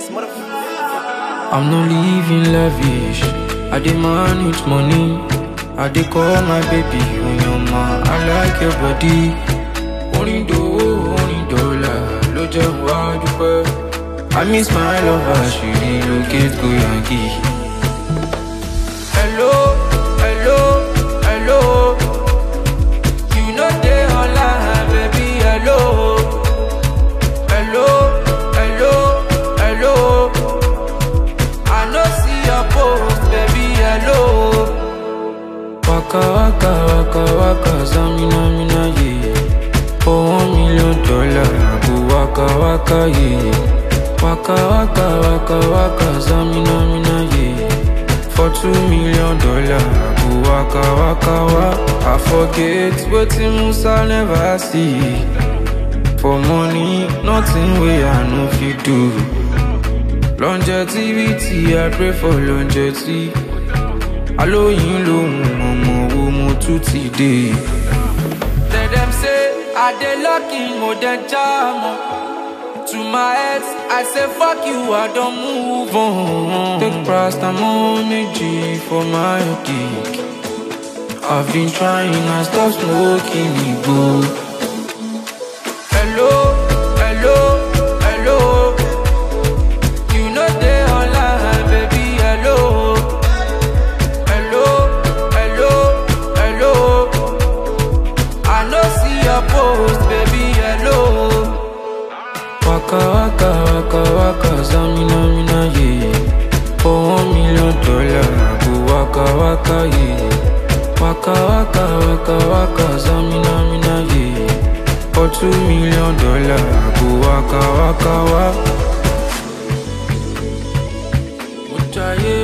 motherfucker. I'm not living lavish. I dey manage money. I dey call my baby Onyoma. I like your body. Orin dòwó, orin dọ́là ló jẹ́ wá dúpẹ́. I miss my lover, she relocate go Yankee. Hello, hello, hello. You know dey online, baby, hello. Hello, hello, hello. I no see your post, baby, hello. Waka waka waka waka, zamina mina ye. For one million dollar, I go waka waka ye. Waka waka waka waka, zamina mina ye. For two million dollar, I go waka waka wa. I forget wetin Musa never see. For money, nothing wey I no fit do. Longevity, I pray for longevity. Alóyin lòun ọmọ wo mo tún ti dé. Tell them say I dey lucky mo dey jam o. To my ex, I say fuck you, I don move on. Take paracetamol méjì for my dick. I've been trying, I stop smoking igbo. Hello, hello, hello. You know dey online, baby, hello. Hello, hello, hello. I no see your post, baby, hello. Waka waka waka waka, zamina mina ye. For one million dollar, I go waka waka ye. Waka waka waka waka, zamina mina ye. For two million dollar, I go waka waka wa. Mujaye,